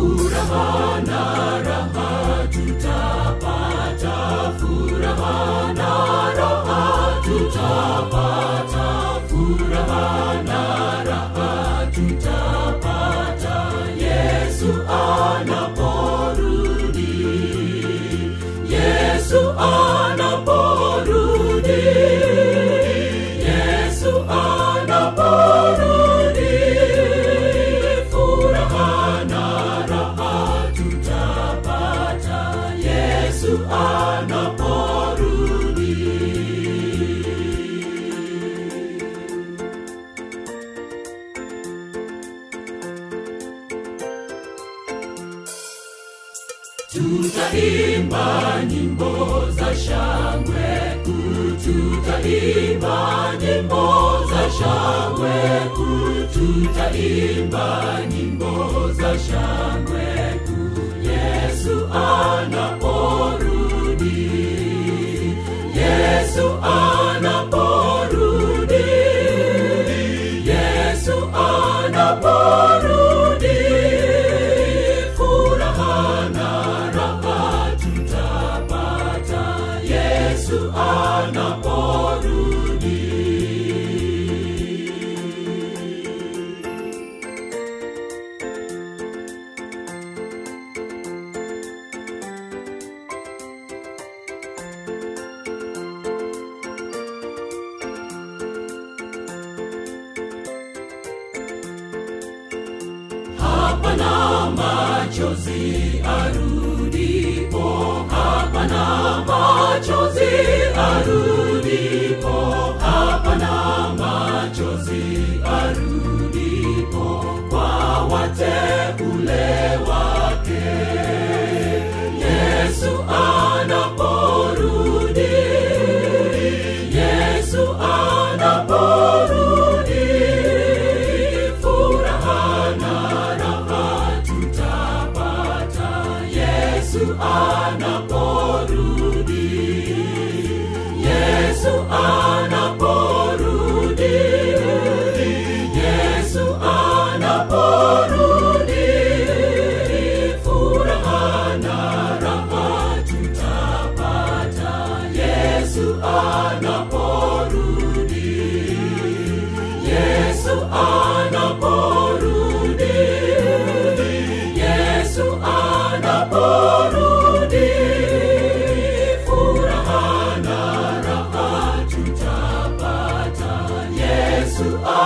furaha na raha tutapata furaha na raha tutapata furaha na raha tutapata yesu anaporudi yesu anaporudi yesu anaporudi furaha na raha tutapata yesu anaporudi tutaimba nyimbo za shangwe kuu tutaimba nyimbo za shangwe kuu tutaimba nyimbo za shangwe kuu yesu anaporudi yesu anaporudi yesu anaporudi furaha na raha tutapata yesu anaporudi hapana machozi arudipo hapana machozi arudipo hapana machozi arudipo kwa wateule wake yesu anaporudi yesu anaporudi furaha na raha tutapata yesu anaporudi yesu anaporudi yesu anaporudi furaha na raha tutapata yesu anaporudi yesu anaporudi yesu anaporudi furaha na raha tutapata yesu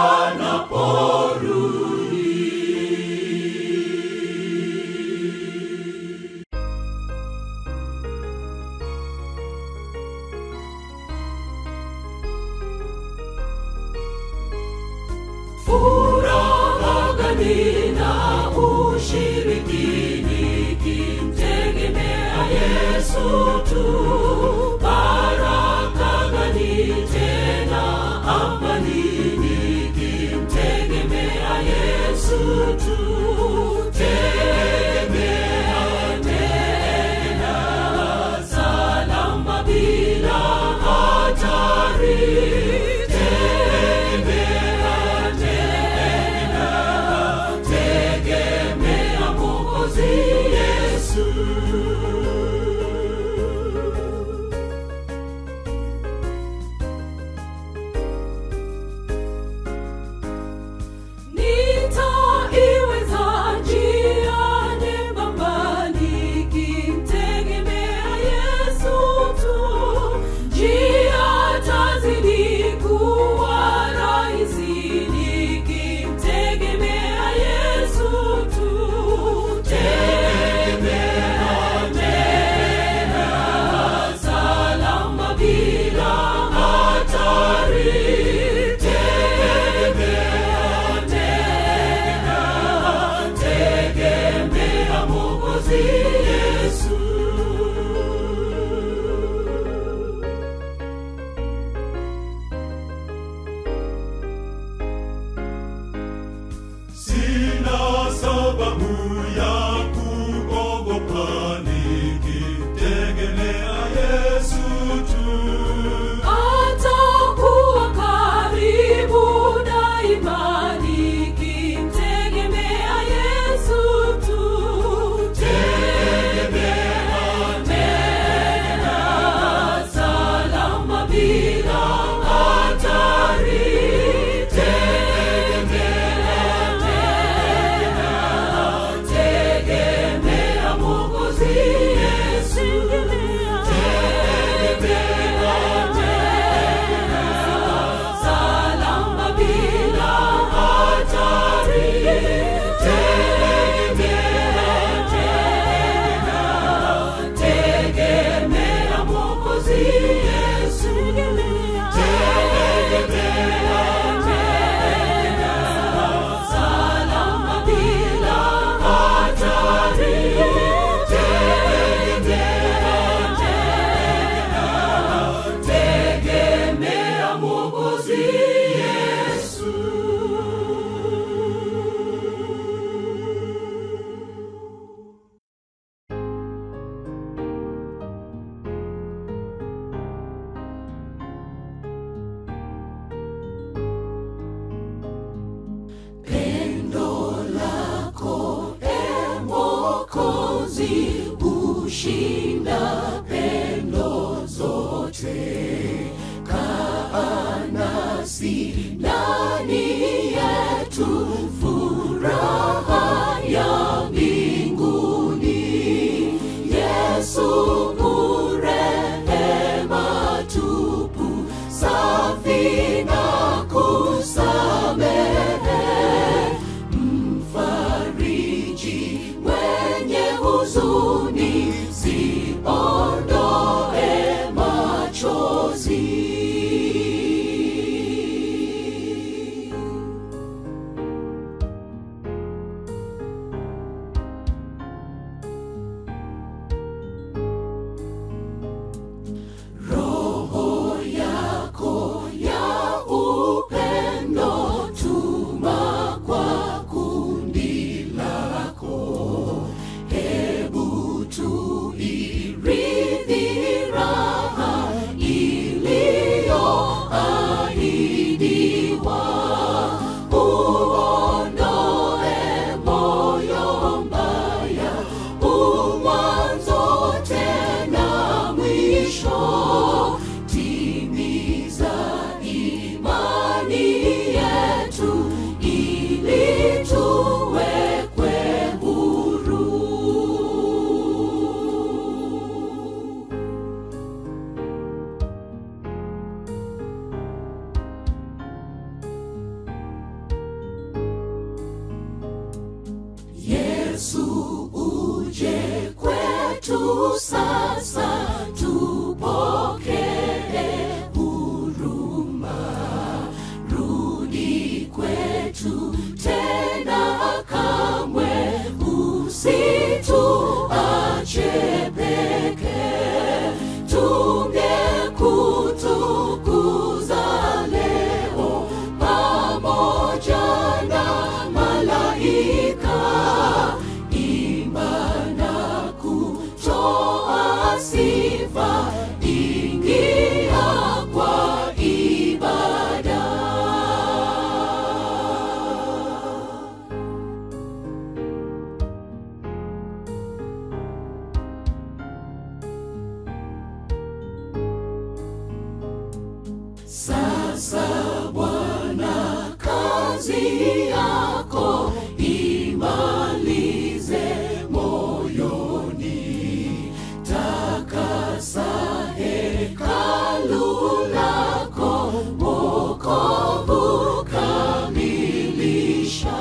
anaporudi furaha gani na ushiriki nikimtegemea yesu tu baraka gani tena amani nikimtegemea yesu tu tegemea tena salama bila hatari tegemea tena tegemea mwokozi yesu nitaiweza njia nyembamba nikimtegemea yesu tu njia tazidi kuwa rahisi nikimtegemea yesu tu tegemea tena salama bila hatari tegemea tena tegemea mwokozi yesu Sina sababu ya kuogopa nikitegemea Yesu tu. atakuwa karibu daima nikimtegemea yesu tu kushinda pendo zote kaa nasi ndani yetu furaha ya mbinguni yesu urehema tupu safi na kusamehe mfariji mwenye huzuni siondoe machozi roho yako ya upendo tuma kwa kundi lako hebu tuirithi raha iliyoahidiwa uondoe moyo mbaya umwanzo tena mwisho timiza imani yetu ili tuwekwe huru Yesu uje kwetu sasa, tupokee huruma, rudi kwetu tena, kamwe usituache peke, tungekutukuza leo pamoja na malaika imba na kutoa sifa ingia kwa ibada Sasa Bwana, kazi yako imalize moyoni, takasa hekalu lako, wokovu kamilisha,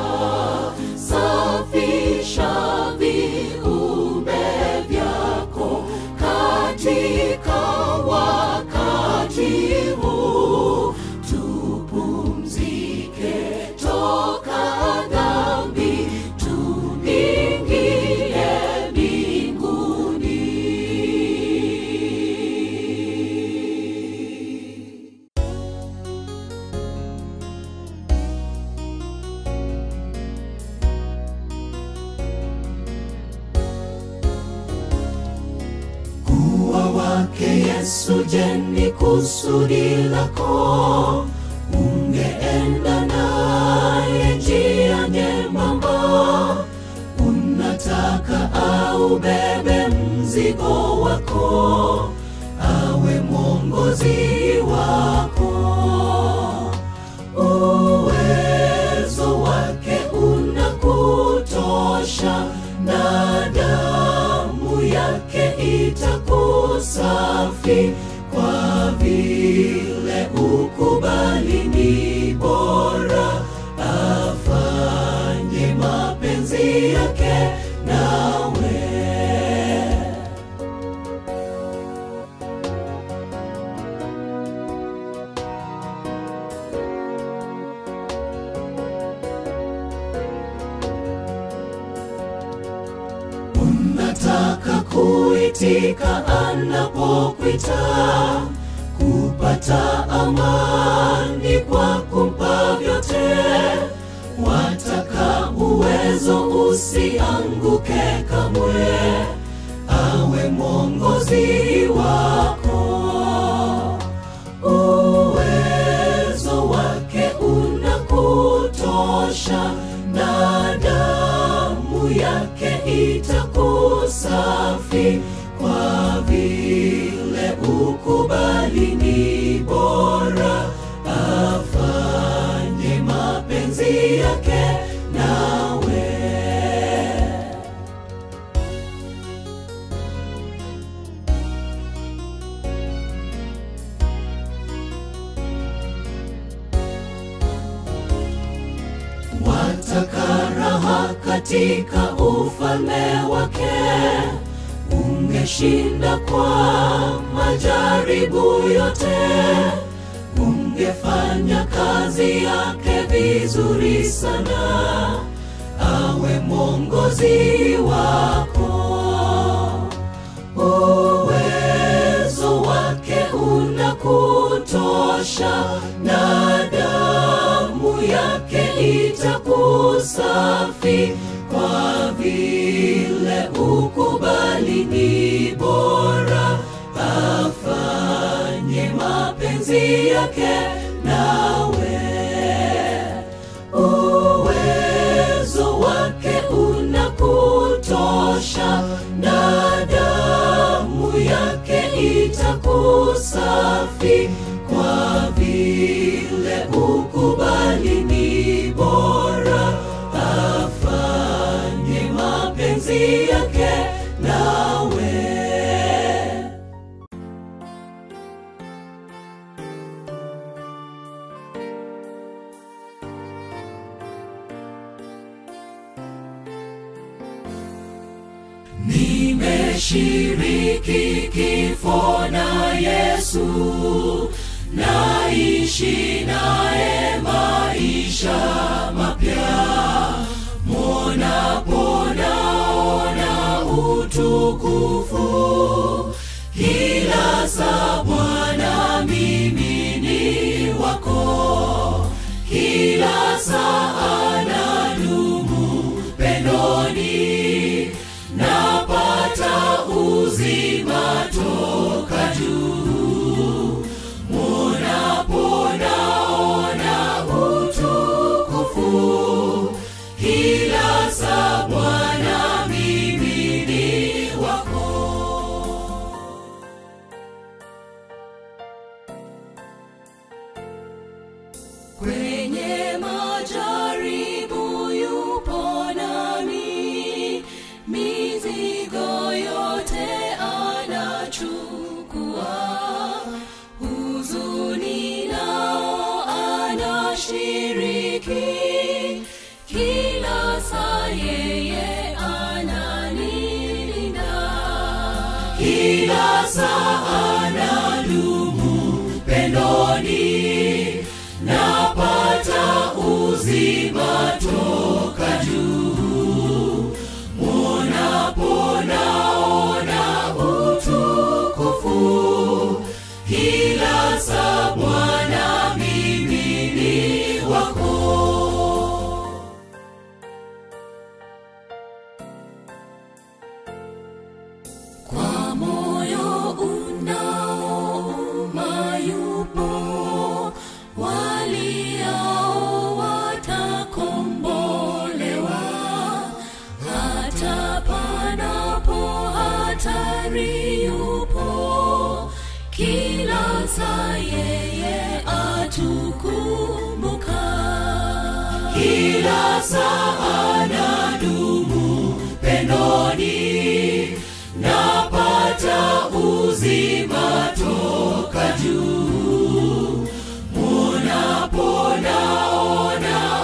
safisha viumbe vyako katika wakati huu tupumzike toka dhambi tuingie mbinguni kuwa wake Yesu, je, ni kusudi lako? Ungeenda naye njia nyembamba, unataka au bebe mzigo wako, awe mwongozi wako uwezo wake unakutosha na damu yake itakusafi kwa vile ukubali ni bora afanye mapenzi yake nawe unataka kuitika anapokwita kupata amani kwa kumpa vyote wataka uwezo usianguke kamwe awe mwongozi wako uwezo wake unakutosha na damu yake itakusafi kwa vile ukubali ni bora afanye mapenzi yake nawe wataka raha katika ufalme wake ungeshinda kwa majaribu yote ungefanya kazi yake vizuri sana awe mwongozi wako uwezo wake unakutosha na damu yake itakusafi kwa vile ukubali ni bora afanye mapenzi yake nawe uwezo wake unakutosha na damu yake itakusafi kwa vile ukubali ni bora afanye mapenzi yake nawe nimeshiriki kifo na Yesu, naishi naye maisha mapya, monapo naona utukufu kila saa. Bwana, mimi ni wako, kila saa nadumu pendoni napata uzima toka juu munapo naona utukufu kila saa bwana mimi ni wako kwenye majaribu yupo nami mizigo yote anachukua huzuni nao anashiriki kila saa yeye ananilinda kila saa anadumu pendoni napata uzima toka juu munapo naona utukufu kila saa bwana mimi ni wako kwa moyo unaouma yupo waliao watakombolewa hata panapo hatari yupo kila saa yeye atukumbuka kila saa anadumu pendoni napata uzima toka juu munapo naona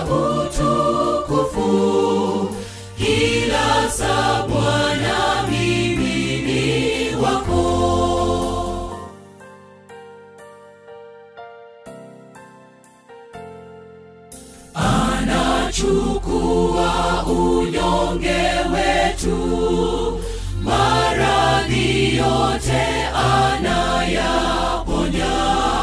utukufu kila saa bwana mimi ni wako anachukua unyonge wetu maradhi yote anayaponya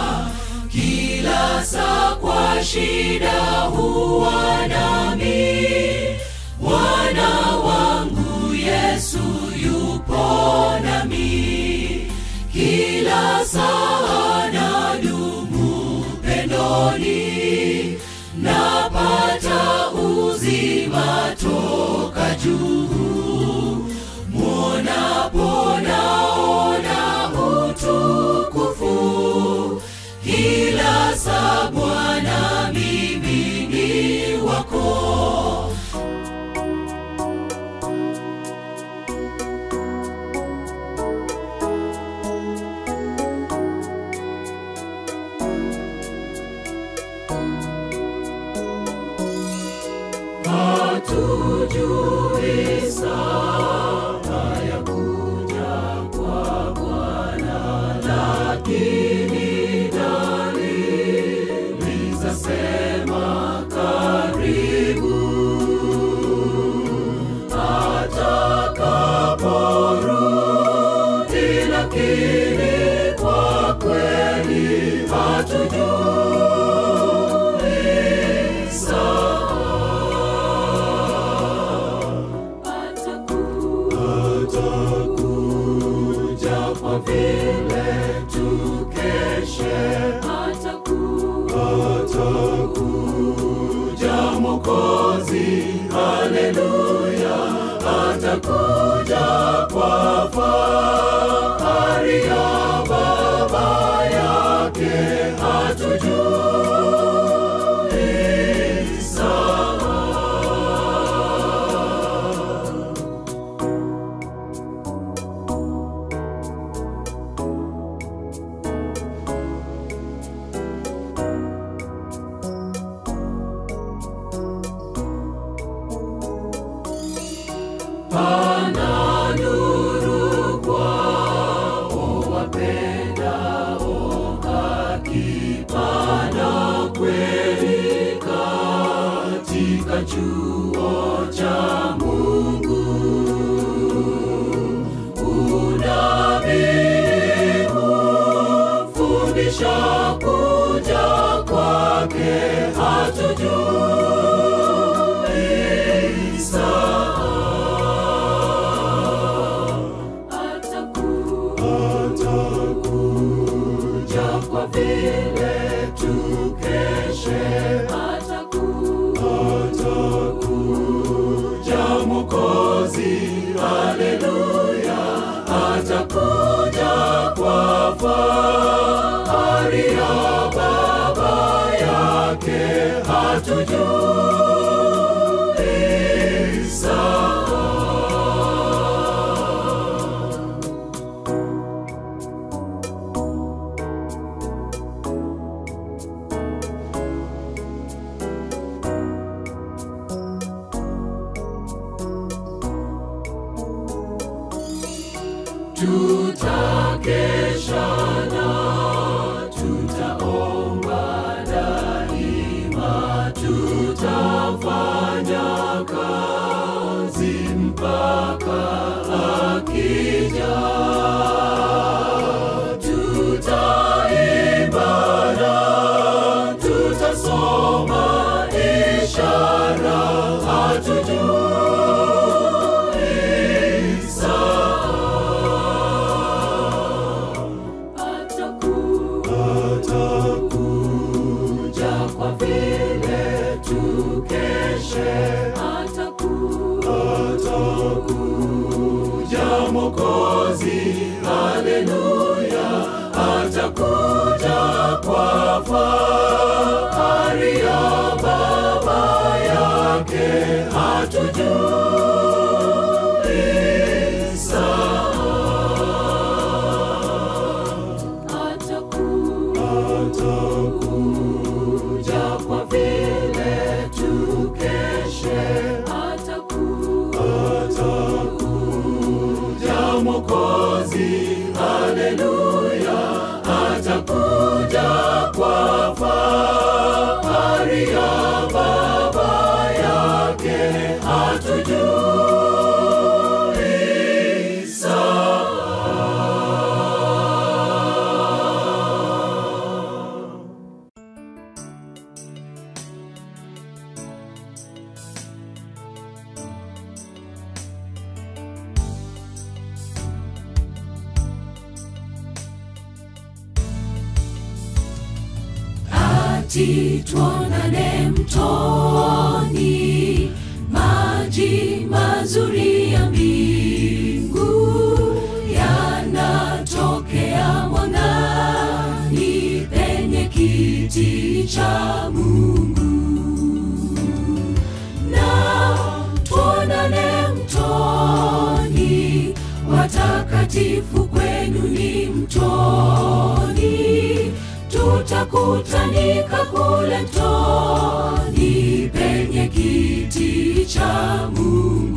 kila saa kwa shida huwa nami bwana wangu yesu yupo nami kila saa nadumu pendoni napata uzima toka juu muonapo nao hatujui saa ya kuja kwa Bwana, lakini dalili zasema karibu atakaporudi, lakini kwa kweli hatujui saa atakuja kwa vile tukeshe, atakuja Mwokozi, haleluya, atakuja kwa fahari ya Baba yake, hatujui saa pana nuru kwao wapendao haki, pana kweli katika chuo cha Mungu. Unabii hufundisha kuja kwake, hatujui saa atakuja kwa vile tukeshe, atakuja Mwokozi, haleluya, atakuja kwa fahari ya Baba yake, hatujui saa tutakesha na tutaomba daima, tutafanya kazi mpaka akija. Tutaimba na tutasoma ishara, hatujui saa atakuja kwa vile tukeshe, atakuja Mwokozi, haleluya, atakuja kwa fahari ya Baba yake, hatujui saa atakuja kwa vile tukeshe, atakuja Mwokozi, haleluya, atakuja kwa fahari ya Baba yake, hatujui saa ati tuonane mtoni, maji mazuri ya mbingu yanatokea mwangani penye kiti cha Mungu na tuonane mtoni, watakatifu kwenu ni mtoni, tutakutanika kule mtoni penye kiti kiti cha Mungu.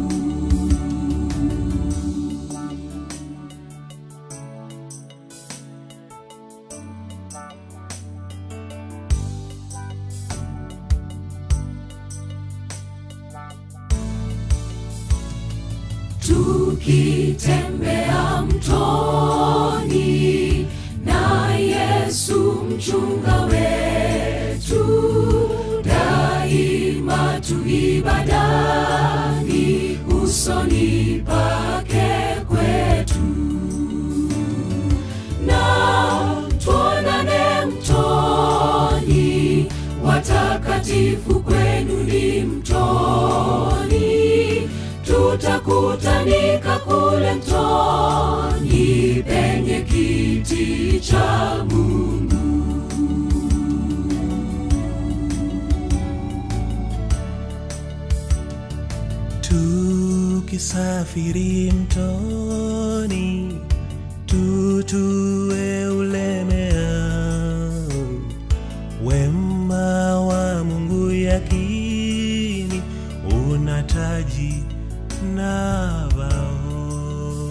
tukitembea mtoni na Yesu mchunga wetu, daima tu ibadani, usoni pake kwetu, na tuonane mtoni, watakatifu kwenu ni mtoni tutakutanika kule mtoni penye kiti cha Mungu. tukisafiri mtoni tutue ulemea wema wa Mungu yakini una taji na bao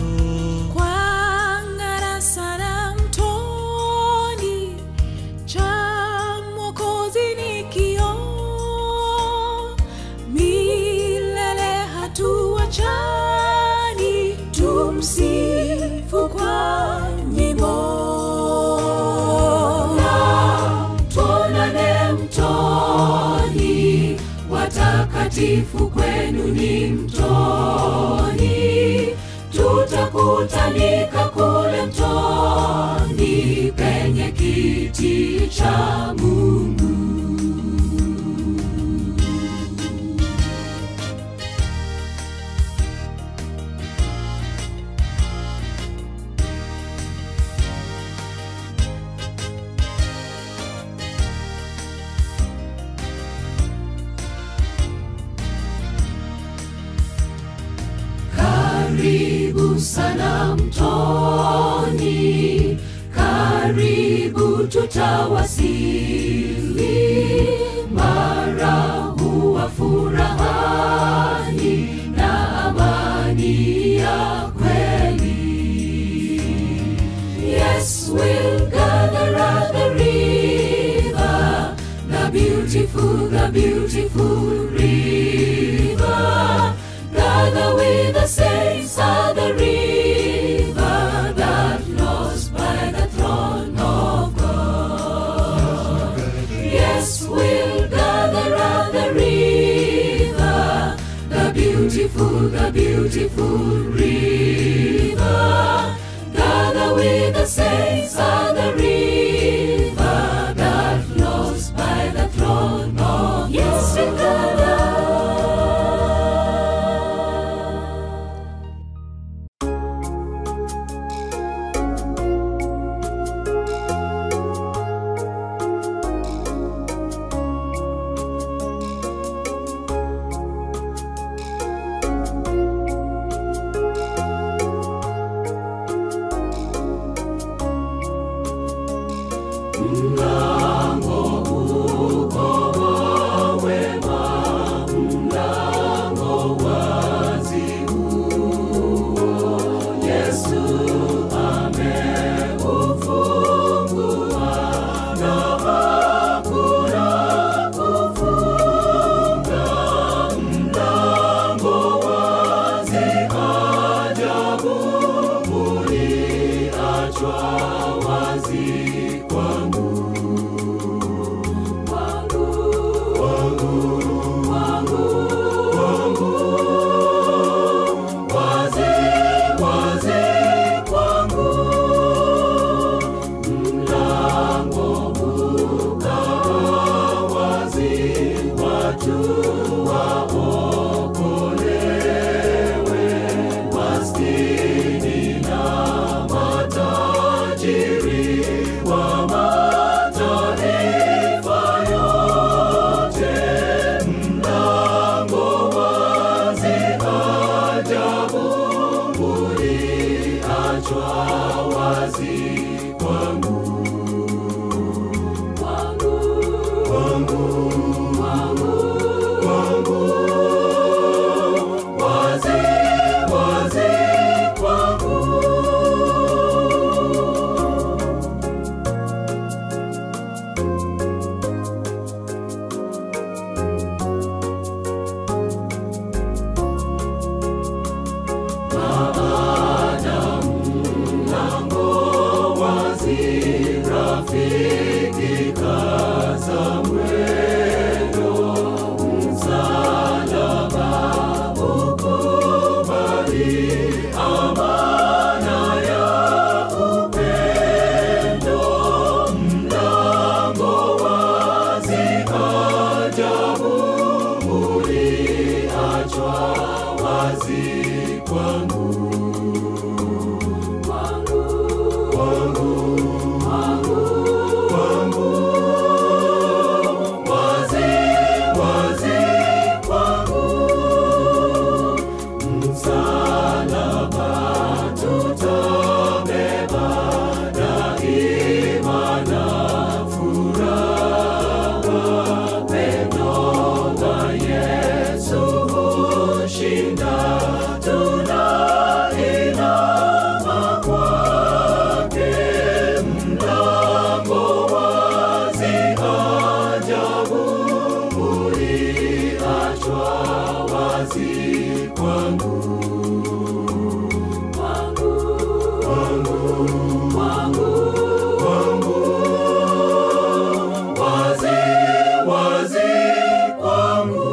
Kwang'ara sana mtoni, cha Mwokozi ni kioo. Milele hatuachani, tumsifu kwa nyimbo. Na tuonane mtoni, watakatifu kwenu ni mtoni, tutakutanika kule mtoni penye kiti cha Mungu. Karibu sana mtoni, karibu tutawasili, mara huwa furahani na amani ya kweli. Yes, we'll gather at the river, the beautiful, the beautiful river. Gather with the saints at the river that flows by the throne of God. Yes, we'll gather at the river, the beautiful, the beautiful river. Gather with the saints at the river that flows by the throne of Yes, we gather. uliachwa wazi kwangu kwangu kwangu kwangu kwangu wazi wazi kwangu msalaba tutabeba daima na furaha pendo la Yesu hushinda tunainama kwake mlango wazi ajabu uliachwa wazi kwangu kwangu kwangu kwangu kwangu wazi wazi kwangu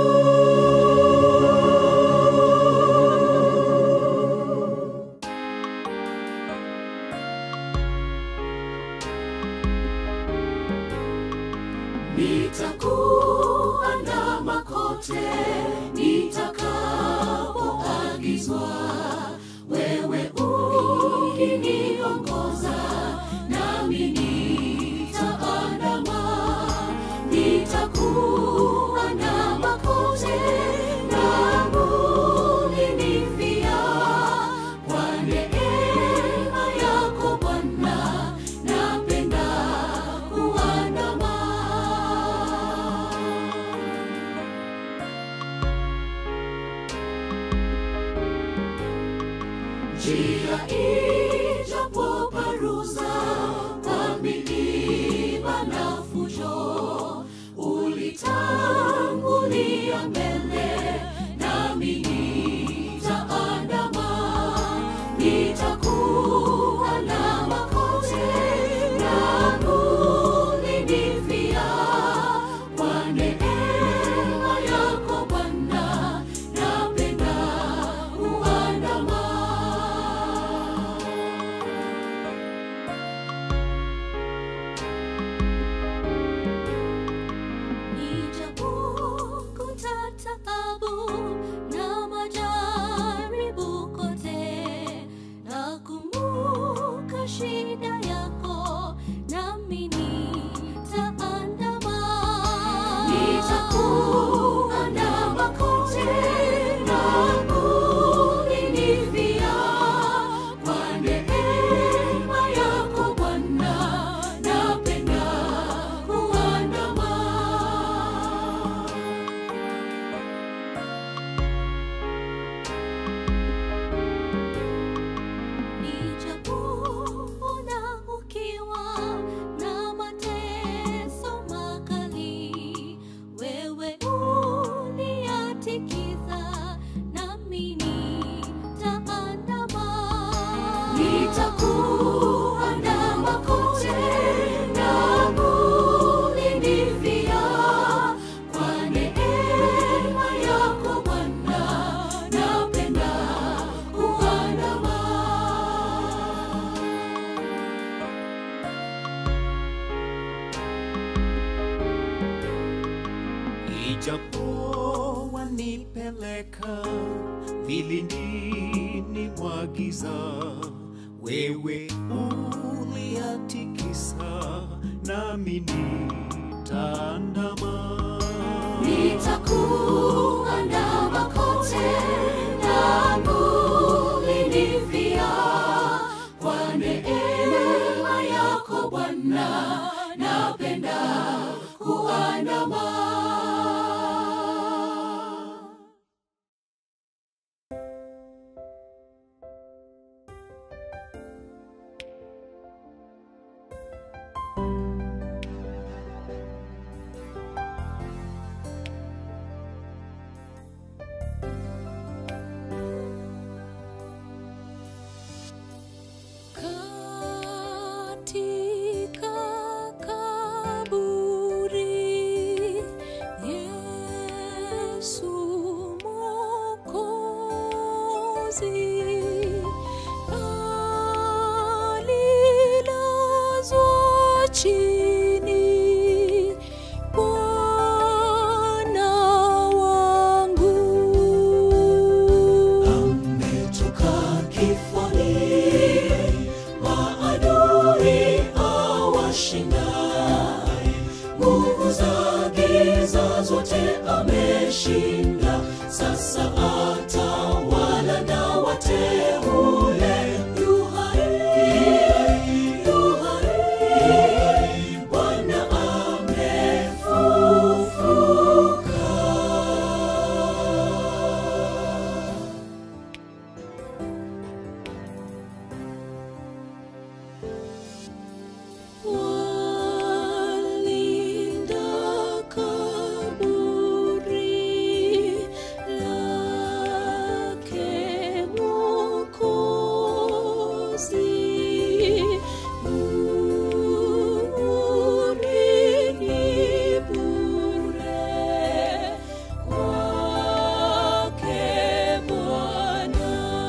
nitakuandama kote nitakapoagizwa wewe ukiniongoza nami nitaandama nitakuandama kote nangu ninifia kwa neema yako Bwana napenda kuandama njia ijapo paruza kwa milima na fujo ulitangulia mbele nami nitaandama nitakuandama kote nangu ninifia kwa neema yako Bwana napenda kuandama Nijapokuta taabu na majaribu kote, nakumbuka shida yako, nami nitaandama. Nitakuandama kote, nangu ninifia, kwa neema yako Bwana, napenda kuandama. Nijapoona ukiwa na mateso makali, wewe uniatikiza, nami nitaandama. Nitakuandama kote, nangu ninifia, kwa neema yako Bwana, napenda kuandama. ijapo wanipeleka vilindini mwa giza, wewe uliatikisa, nami nitaandama. Nitakuandama kote, nangu ninifia, kwa neema yako Bwana, napenda kuandama. sasa atawala na wateule yu hai, yu hai, Bwana amefufuka. Walinda kaburi lake Mwokozi. Bure ni bure kwake Bwana.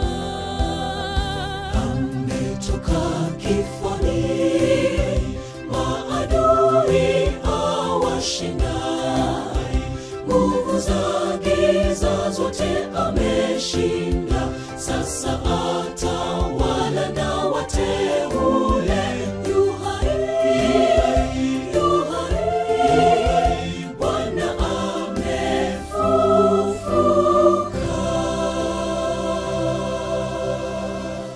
ametoka kifoni, maadui awashinda, nguvu za giza zote ameshinda. Sasa atawala na wateule, yu hai, yu hai, Bwana amefufuka.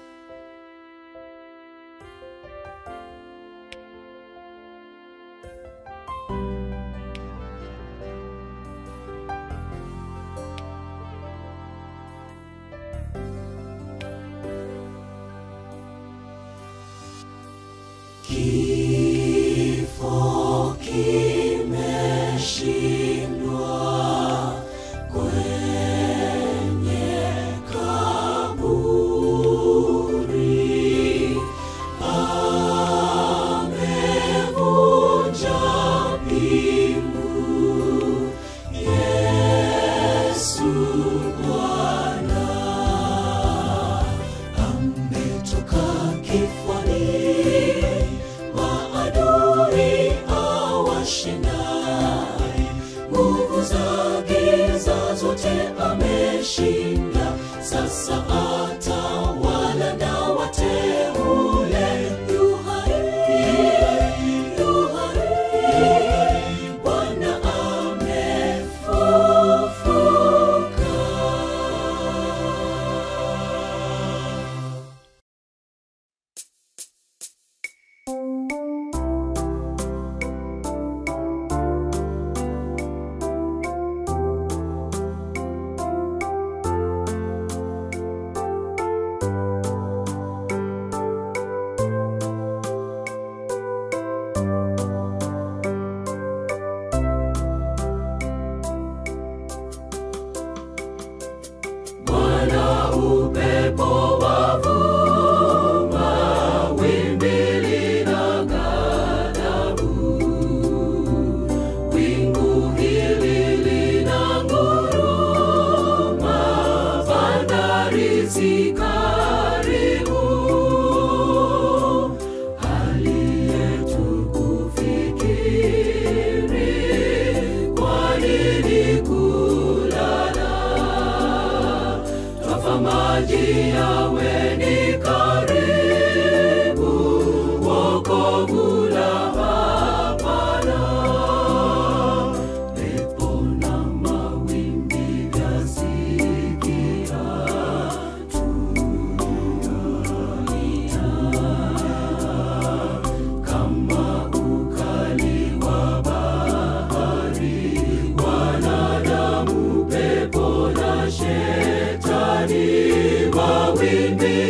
Kifo kimeshindwa kwenye kaburi, amevunja pingu, Yesu Bwana ametoka kifani, maadui awashinda, nguvu za giza zote ameshinda. Sasa atawala na wateule, yu hai, yu hai, Bwana amefufuka. Bwana upepo wavuma, wimbi lina ghadhabu. Wingu hili lina nguruma, bandari zi karibu. Hali yetu kufikiri, kwa nini kulala? twafa maji yawe ni karibu, wokovu la hapana. Pepo na mawimbi vyasikia, tulia kama ukali wa bahari, wanadamu, pepo na shetani, mawimbi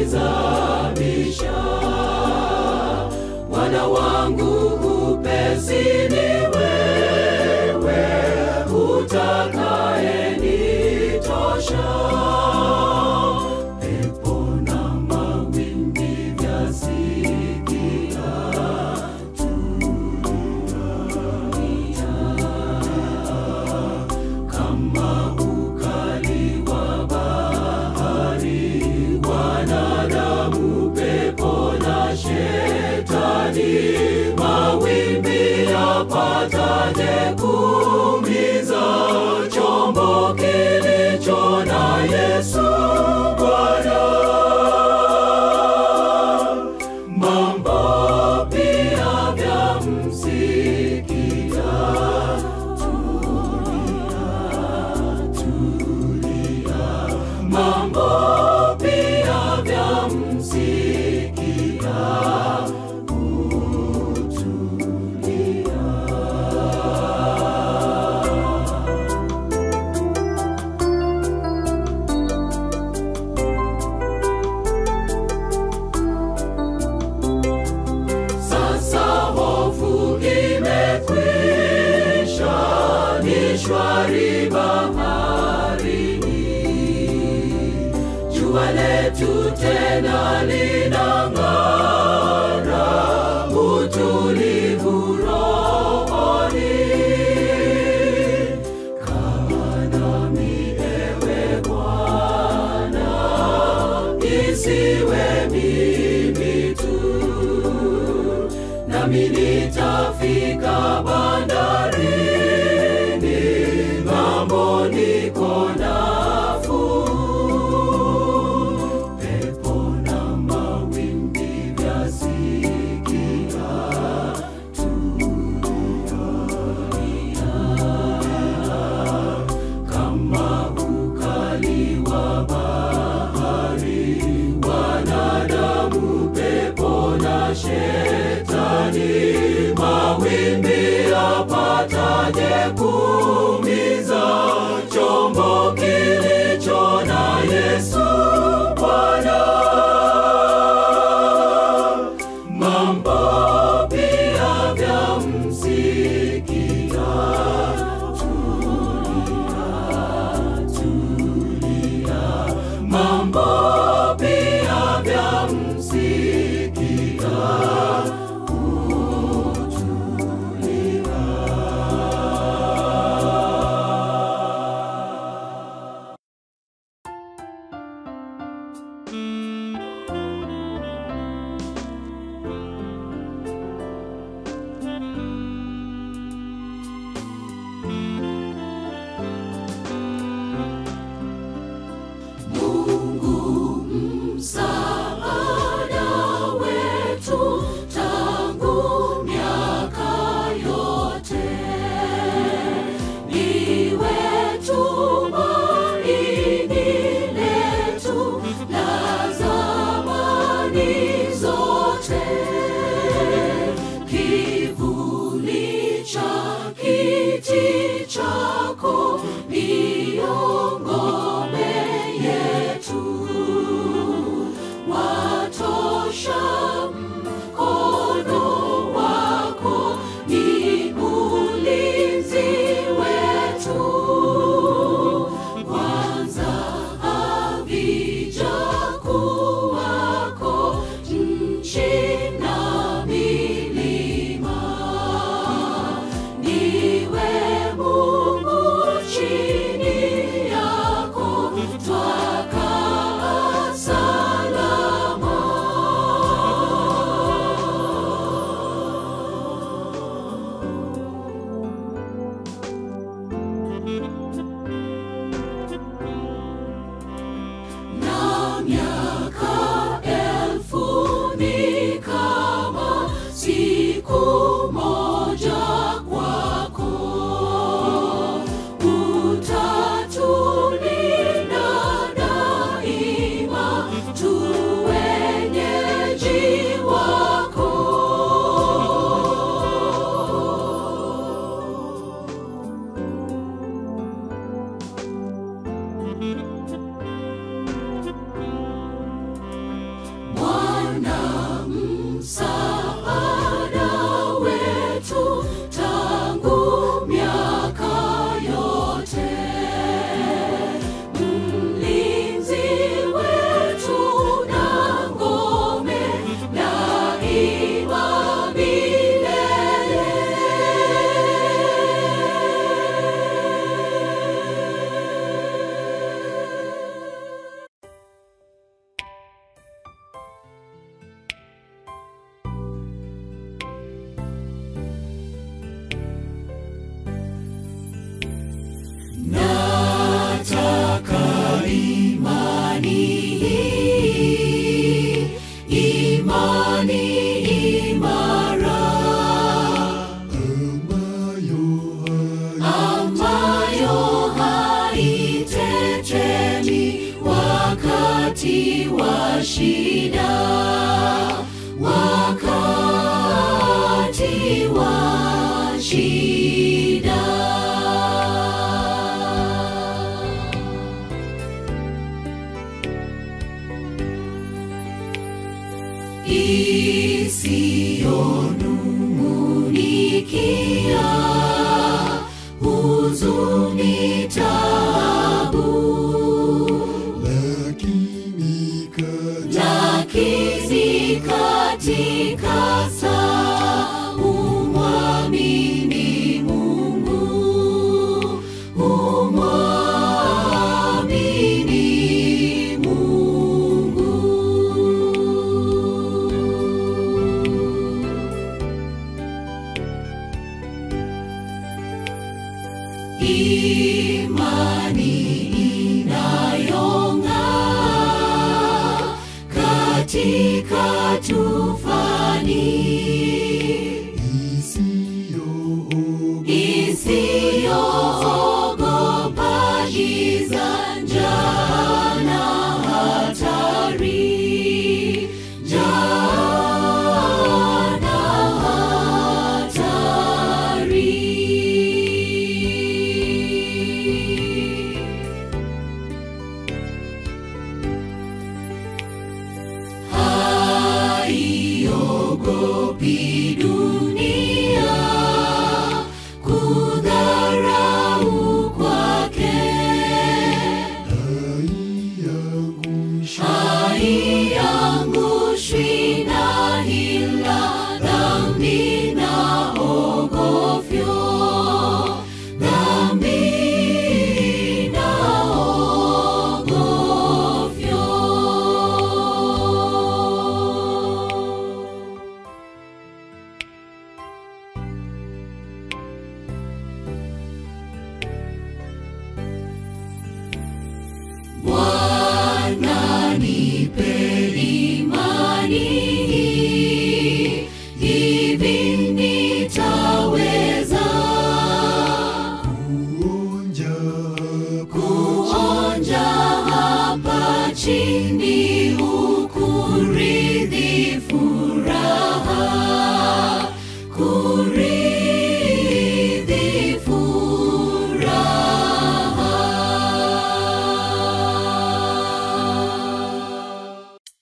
kunizamisha. Bwana wangu upesi ni wewe utakayenitosha. Pepo na mawimbi vyasikia, kama ukali wa bahari, wanadamu, pepo na shetani, mawimbi yapataje kuumiza chombo kilicho na Yesu Bwana? Mambo pia vyamsikia, mambo pia vyamsikia, Sasa hofu imekwisha, ni shwari baharini. Jua letu tena linang'ara, utulivu rohoni. Kaa nami ewe Bwana, isiwe mimi tu nami nitafika bandarini, ng'ambo niko nafuu. Pepo na mawimbi vyasikia, tulia. Kama ukali wa bahari, wanadamu, pepo na shetani, mawimbi yapataje kuumiza chombo kilicho na Yesu Bwana? Mambo pia vyamsikia, mambo pia vyamsikia, Mungu msaada isiyonung'unikia huzuni tabu lakini kaja lakini katika saa umwamini Mungu, umwamini Mungu. Imani inayong'aa katika tufani isiyoogopa giza, njaa na hatari, njaa na hatari. haiogopi dunia kudharau kwake haiangushwi na hila dhambi na ogofyo dhambi na ogofyo Bwana nipe imani hivi nitaweza kuonja hapa chini ukurithi furaha kurithi furaha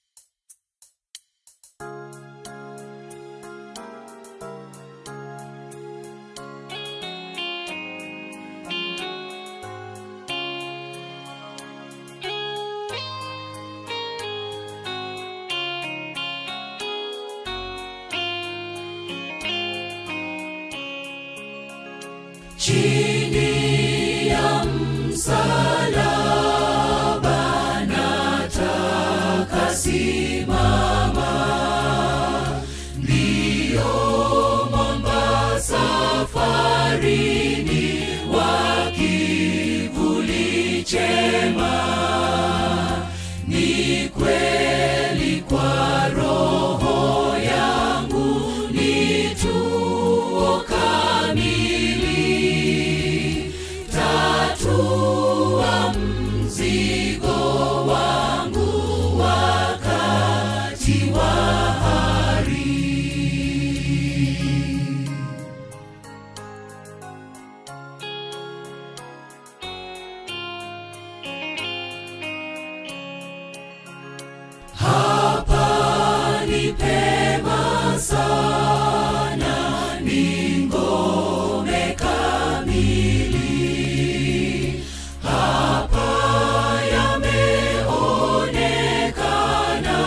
chini ya msalaba nataka simama ndiyo mwamba safarini wa kivuli chema ni kweli kwa roho yangu ni tuo kamili tatua mzigo wangu wakati wa hari hapa ni pema sana, ni ngome kamili. Hapa yameonekana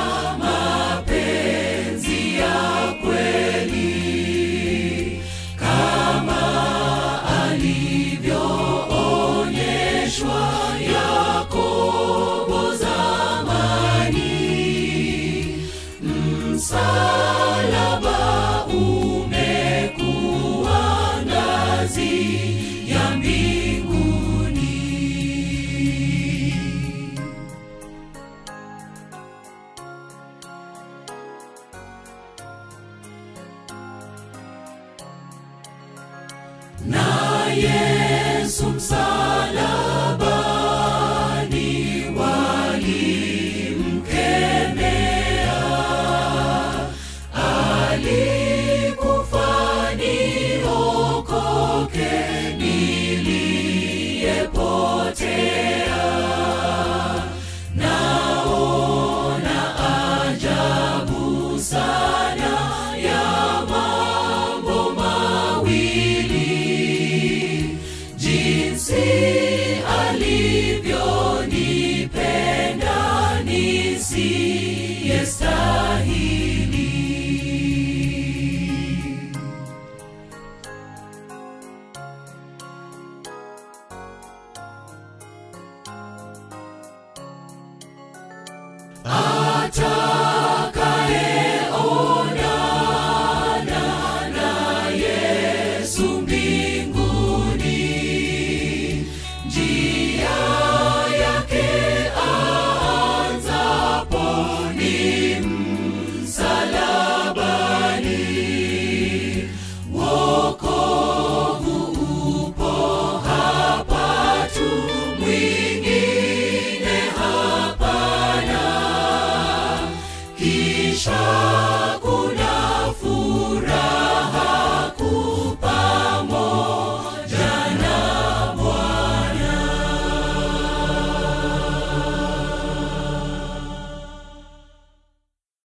mapenzi ya kweli kama alivyoonyeshwa Yakobo zamani. Msalaba umekuwa ngazi ya mbinguni. na